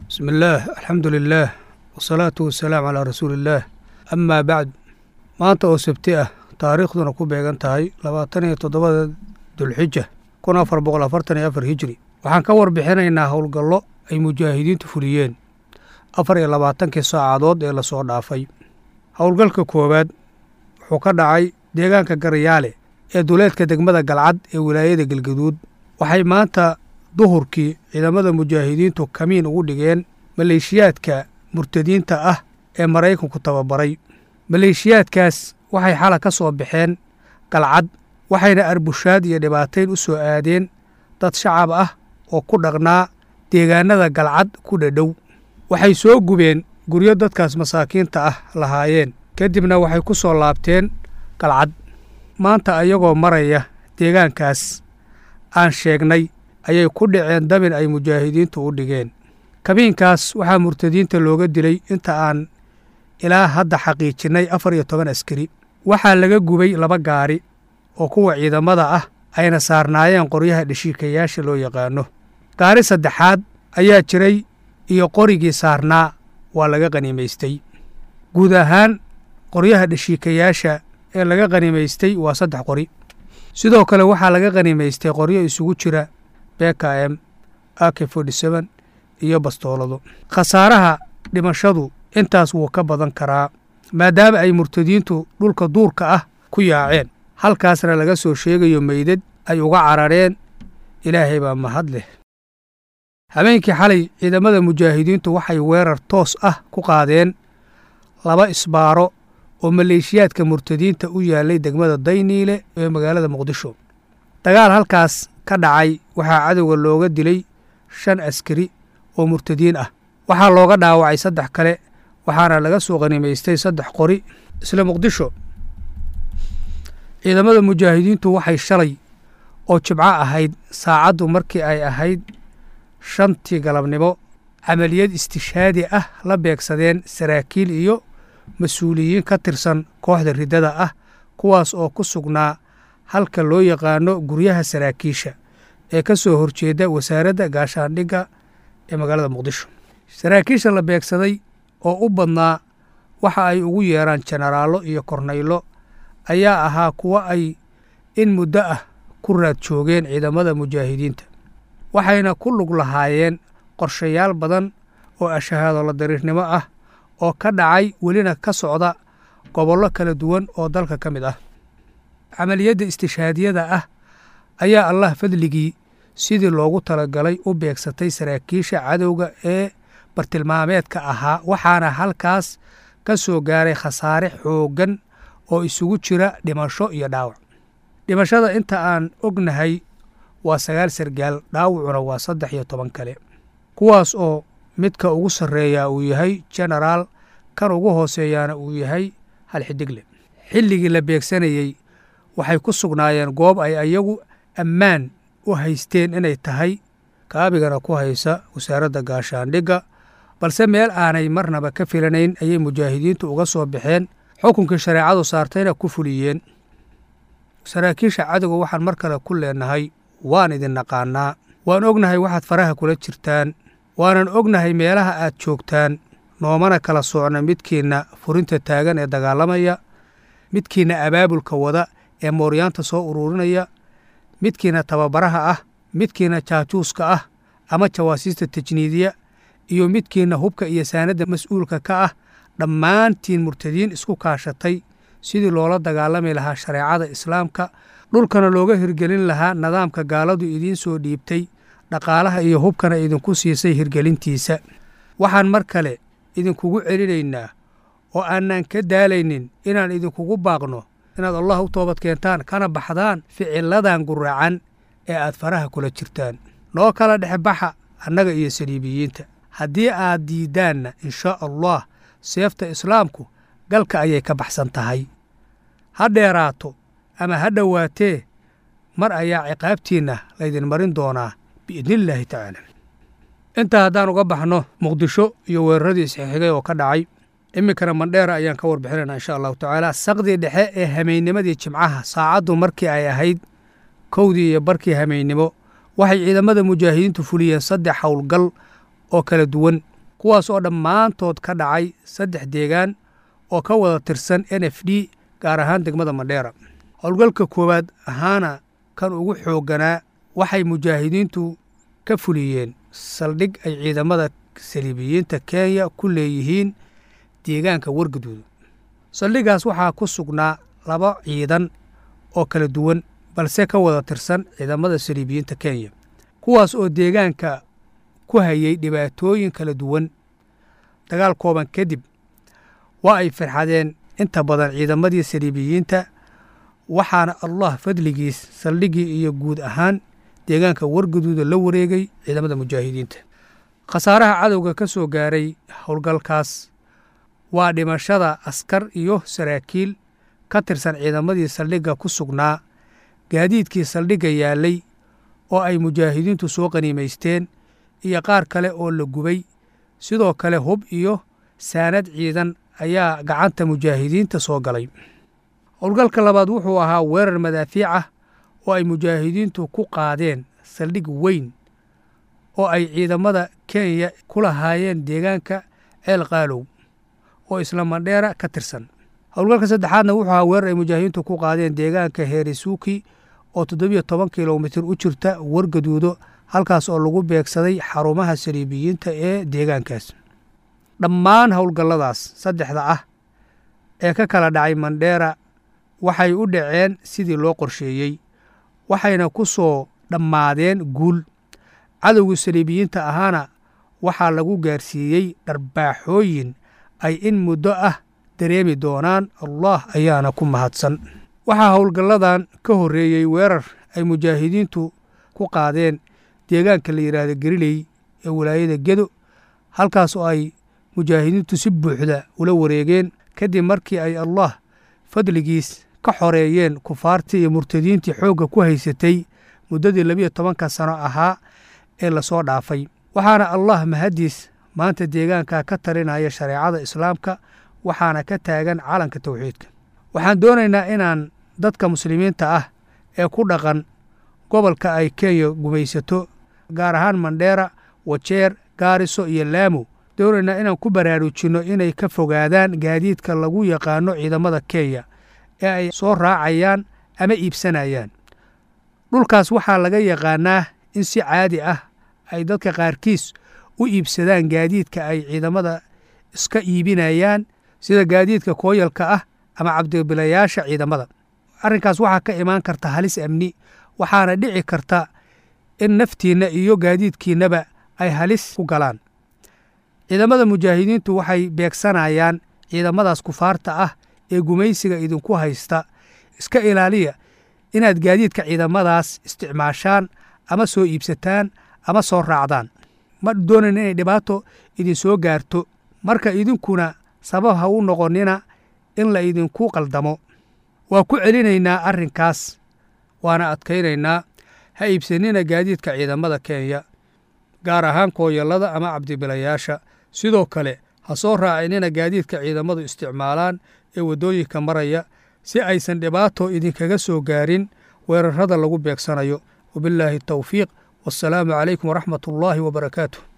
bismi illaah alxamdu lilaah wasalaatu wasalaamu calaa rasuuliillaah amaa bacd maanta oo sabti ah taariikhduna ku beegan tahay labaatan iyo toddobada dulxija kun afar boqol afartan iyo afar hijri waxaan ka warbixinaynaa howlgallo ay mujaahidiintu fuliyeen afar iyo labaatankii saacadood ee lasoo dhaafay howlgalka koowaad wuxuu ka dhacay deegaanka garayaale ee duleedka degmada galcad ee wilaayada galgaduud waxay maanta duhurkii ciidamada mujaahidiintu kamiin ugu dhigeen maleeshiyaadka murtadiinta ah ee maraykanku tababaray maleeshiyaadkaas waxay xala ka soo baxeen galcad waxayna arbushaad iyo dhibaatayn u soo aadeen dad shacab ah oo ku dhaqnaa deegaanada galcad ku dhadhow waxay soo gubeen guryo dadkaas masaakiinta ah lahaayeen kadibna waxay ku soo laabteen galcad maanta ayagoo maraya deegaankaas aan sheegnay ayay ku dhaceen dabin ay mujaahidiintu u dhigeen kabiinkaas waxaa murtadiinta looga dilay inta aan ilaa hadda xaqiijinnay afar iyo toban askari waxaa laga gubay laba gaari oo kuwa ciidamada ah ayna saarnaayeen qoryaha dheshiikayaasha loo yaqaano gaari saddexaad ayaa jiray iyo qorigii saarnaa waa laga qanimaystay guud ahaan qoryaha dheshiikayaasha ee laga qanimaystay waa saddex qori sidoo kale waxaa laga qanimaystay qoryo isugu jira beka m ak forty-seven iyo bastoolado khasaaraha dhimashadu intaas wuu ka badan karaa maadaama ay murtadiintu dhulka duurka ah ku yaaceen halkaasna laga soo sheegayo meydad ay uga carareen ilaahay baa mahad leh habeenkii xalay ciidamada mujaahidiintu waxay weerar toos ah ku qaadeen laba isbaaro oo maleeshiyaadka murtadiinta u yaallay degmada dayniile ee magaalada muqdisho dagaal halkaas ka dhacay waxaa cadowga looga dilay shan askari oo murtadiin ah waxaa looga dhaawacay saddex kale waxaana laga soo qanimaystay saddex qori isla muqdisho ciidamada mujaahidiintu waxay shalay oo jimco ahayd saacaddu markii ay ahayd shantii galabnimo camaliyad istishaadi ah la beegsadeen saraakiil iyo mas-uuliyiin ka tirsan kooxda riddada ah kuwaas oo ku sugnaa halka loo yaqaano guryaha saraakiisha ee ka soo horjeeda wasaaradda gaashaandhigga ee magaalada muqdisho saraakiisha la beegsaday oo u badnaa waxa ay ugu yeeraan jenaraallo iyo kornaylo ayaa ahaa kuwo ay in muddo ah ku raad joogeen ciidamada mujaahidiinta waxayna ku lug lahaayeen qorshayaal badan oo ashahaado la dariirnimo ah oo ka dhacay welina ka socda gobollo kala duwan oo dalka ka mid ah camaliyadda istishaadiyada ah ayaa allah fadligii sidii loogu talagalay u beegsatay saraakiisha cadowga ee bartilmaameedka ahaa waxaana halkaas ka soo gaaray khasaare xooggan oo isugu jira dhimasho iyo dhaawac dhimashada inta aan ognahay waa sagaal sargaal dhaawacuna waa saddex iyo toban kale kuwaas oo midka ugu sarreeyaa uu yahay jenaraal kan ugu hooseeyaana uu yahay hal xidigle xilligii la beegsanayey waxay ku sugnaayeen goob ay ayagu ammaan u haysteen inay tahay kaabigana ku haysa wasaaradda gaashaandhigga balse meel aanay marnaba ka filanayn ayay mujaahidiintu uga soo baxeen xukunkii shareecadu saartayna ku fuliyeen saraakiisha cadowga waxaan mar kale ku leenahay waan idin naqaanaa waan ognahay waxaad faraha kula jirtaan waanan ognahay meelaha aad joogtaan noomana kala socna midkiinna furinta taagan ee dagaalamaya midkiinna abaabulka wada ee mooryaanta soo ururinaya midkiina tababaraha ah midkiina jaajuuska ah ama jawaasiista tajniidiya iyo midkiina hubka iyo saanadda mas-uulka ka ah dhammaantiin murtadiin isku kaashatay sidii loola dagaalami lahaa shareecada islaamka dhulkana looga hirgelin lahaa nidaamka gaaladu idiin soo dhiibtay dhaqaalaha iyo hubkana idinku siisay hirgelintiisa waxaan mar kale idinkugu celinaynaa oo aanaan ka daalaynin inaan idinkugu baaqno inaad allah u toobad keentaan kana baxdaan ficiladan guracan ee aad faraha kula jirtaan noo kala dhexbaxa annaga iyo saliibiyiinta haddii aad diiddaanna inshaa allah seefta islaamku galka ayay ka baxsan tahay ha dheeraato ama ha dhowaatee mar ayaa ciqaabtiinna laydin marin doonaa biidnillaahi tacaala intaa haddaan uga baxno muqdisho iyo weeraradii isxixigay oo ka dhacay iminkana mandheera ayaan ka warbixinayna insha allahu tacaala saqdii dhexe ee hameynimadii jimcaha saacaddu markii ay ahayd kowdii iyo barkii hameynimo waxay ciidamada mujaahidiintu fuliyeen saddex howlgal oo kala duwan kuwaas oo dhammaantood ka dhacay saddex deegaan oo ka wada tirsan n f d gaar ahaan degmada mandheera howlgalka koowaad ahaana kan ugu xoogganaa waxay mujaahidiintu ka fuliyeen saldhig ay ciidamada saliibiyiinta kenya ku leeyihiin deegaanka wargaduuda saldhigaas waxaa ku sugnaa laba ciidan oo kala duwan balse ka wada tirsan ciidamada saliibiyiinta kenya kuwaas oo deegaanka ku hayay dhibaatooyin kala duwan dagaal kooban kadib waa ay farxadeen inta badan ciidamadii saliibiyiinta waxaana allah fadligiis saldhigii iyo guud ahaan deegaanka wargaduuda la wareegay ciidamada mujaahidiinta khasaaraha cadowga ka soo gaaray howlgalkaas waa dhimashada askar iyo saraakiil ka tirsan ciidamadii saldhigga ku sugnaa gaadiidkii saldhigga yaallay oo ay mujaahidiintu soo qaniimaysteen iyo qaar kale oo la gubay sidoo kale hub iyo saanad ciidan ayaa gacanta mujaahidiinta soo galay howlgalka labaad wuxuu ahaa weerar madaafiic ah oo ay mujaahidiintu ku qaadeen saldhig weyn oo ay ciidamada kenya ku lahaayeen deegaanka ceel qaalow oo isla mandheera ka tirsan howlgalka saddexaadna wuxuu ahaa weerar ay mujaahidiintu ku qaadeen deegaanka heerisuuki oo toddobiyo toban kilomitir u jirta wargaduudo halkaas oo lagu beegsaday xarumaha saliibiyiinta ee deegaankaas dhammaan howlgalladaas saddexda ah ee ka kala dhacay mandheera waxay u dhaceen sidii loo qorsheeyey waxayna ku soo dhammaadeen guul cadowgii saliibiyiinta ahaana waxaa lagu gaarsiiyey dharbaaxooyin ay in muddo ah dareemi doonaan allah ayaana ku mahadsan waxaa howlgalladan ka horreeyey weerar ay mujaahidiintu ku qaadeen deegaanka la yidhaahdo gariley ee walaayada gedo halkaas oo ay mujaahidiintu si buuxda ula wareegeen kadib markii ay allah fadligiis ka xoreeyeen kufaartii iyo murtadiintii xoogga ku haysatay muddadii labiyo tobanka sano ahaa ee lasoo dhaafay waxaana allah mahaddiis maanta deegaanka ka talinaya shareecada islaamka waxaana ka taagan calanka tawxiidka waxaan doonaynaa inaan dadka muslimiinta ah ee ku dhaqan gobolka ay kenya gumaysato gaar ahaan mandheera wajeer gaariso iyo laamo doonaynaa inaan ku baraarujinno inay ka fogaadaan gaadiidka lagu yaqaano ciidamada kenya ee ay soo raacayaan ama iibsanayaan dhulkaas waxaa laga yaqaanaa in si caadi ah ay dadka qaarkiis u iibsadaan gaadiidka ay ciidamada iska iibinayaan sida gaadiidka kooyalka ah ama cabdibilayaasha ciidamada arrinkaas waxaa ka imaan karta halis amni waxaana dhici karta in naftiinna iyo gaadiidkiinnaba ay halis ku galaan ciidamada mujaahidiintu waxay beegsanayaan ciidamadaas kufaarta ah ee gumaysiga idinku haysta iska ilaaliya inaad gaadiidka ciidamadaas isticmaashaan ama soo iibsataan ama soo raacdaan ma doonayn inay dhibaato idinsoo gaarto marka idinkuna sabab ha u noqonnina in la idinku qaldamo waa ku celinaynaa arrinkaas waana adkaynaynaa ha iibsanina gaadiidka ciidamada kenya gaar ahaan kooyallada ama cabdibilayaasha sidoo kale ha soo raacinina gaadiidka ciidamadu isticmaalaan ee waddooyinka maraya si aysan dhibaato idinkaga soo gaarin weerarrada lagu beegsanayo wabillaahi tawfiiq wassalaamu calaykum waraxmat ullaahi wabarakaatu